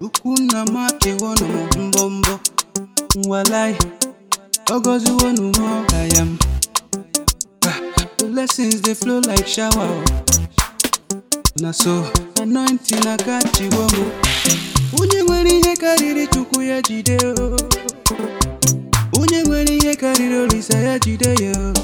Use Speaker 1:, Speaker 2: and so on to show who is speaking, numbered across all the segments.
Speaker 1: ukwu nna m akewonu m mbọ mbọ nwalai ogoziwonu m ọgaya m Ah, the blessings dey flow like shower o. na so anointing akachiwo m onye nwere ihe karịrị chukwu ya jide o onye nwere ihe karịrị olisa ya jide ya o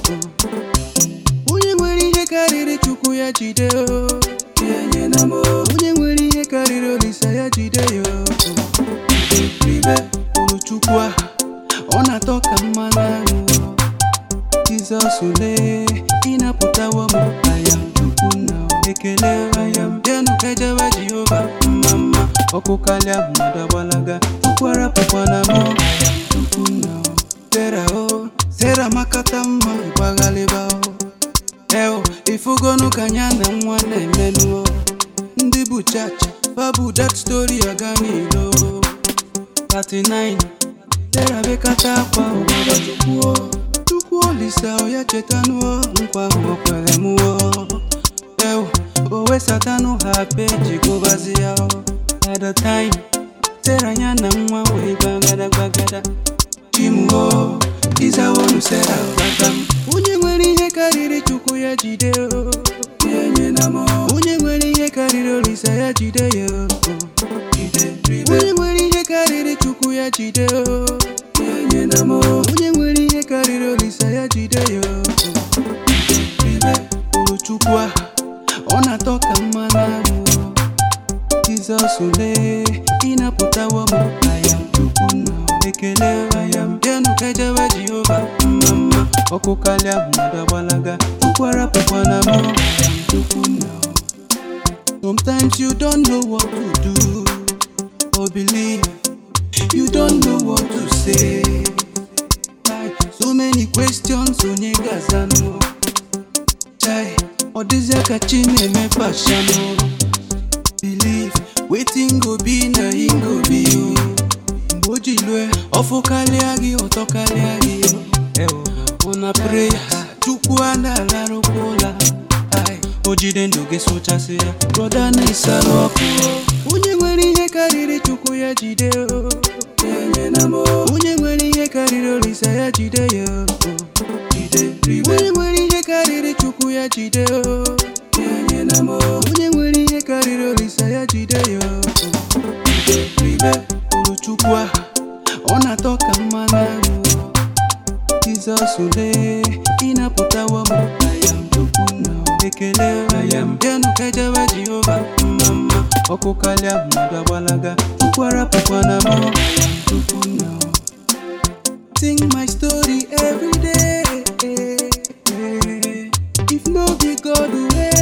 Speaker 1: onye nwere ihe karịrị chukwu ya jide o ya nyena m o. onye nwere ihe karịrị olisa ya jide ya o ribe kwuru chukwu a ọ na-atọ ka mmanụ aṅụ Jizọs lee ịnapụtawo m ayam chukwu na ekele ayam bịanụ ejewe Jehova mma mma ọkụ kalịa mmadụ agbalaga tụkwara pụkwana m ayam chukwu na Sera o Sera makata mma ịgbaghalịba o eo ifugonu ka anya na nwa na-emenụ o ndị bụ chacha babu that story aga n'ilo 39 Sera bekata akwa obodo chukwu o chukwu olisa ya chetanụọ nkwa ahụ o kwere mụọ ew o wesatanụ ha peji gụbazi ya o at the time Sera ya na nwa wee gbagada gbagada chimuo izawonu Sera gbata m onye nwere ihe karịrị chukwu ya jide o ya enyela m o. onye nwere ihe karịrị olisa ya jide ya o onye nwere ihe karịrị chukwu ya jide o ya enyela m o. onye nwere ihe karịrị olisa ya jide ya o ribe kwuru chukwu a ọ na-atọ ka mmanụ aṅụ Jizọs lee ịnapụtawo m ayam chukwu na ekele ayam bịanụ ejewe Jehova mma mma ọkụ kalịa mmadụ agbalaga tụkwara pụkwana m ayam chukwu na Sometimes you don't know what to do or believe you don't know what to say Like, so many questions onye ga-azanụ chai ọ dịzịa ka chi na-eme pashanụ believe wetin go be na him go be o mgbe o ji lue ọfụ karịa gị ọtọ karịa gị o ụna prayers chukwu a na-alarụkwa ụla Ai, o jide ndụ gị sụchasị ya brọda na-esalụ ọkụ o. onye nwere ihe karịrị chukwu ya jide o Ya enyela m o. onye nwere ihe karịrị olisa ya jide ya o onye nwere ihe karịrị chukwu ya jide o Ya enyela m o. onye nwere ihe karịrị olisa ya jide ya o ribe kwuru chukwu a ọ na-atọ ka mmanụ aṅụ Jizọs lee ịnapụtawo m ayam chukwu na ekele ayam bịanụ ejewe Jehova mma mma ọkụ kalịa mmadụ agbalaga tụkwara pụkwana m ayam chukwu na Sing my story every day. If no be God, where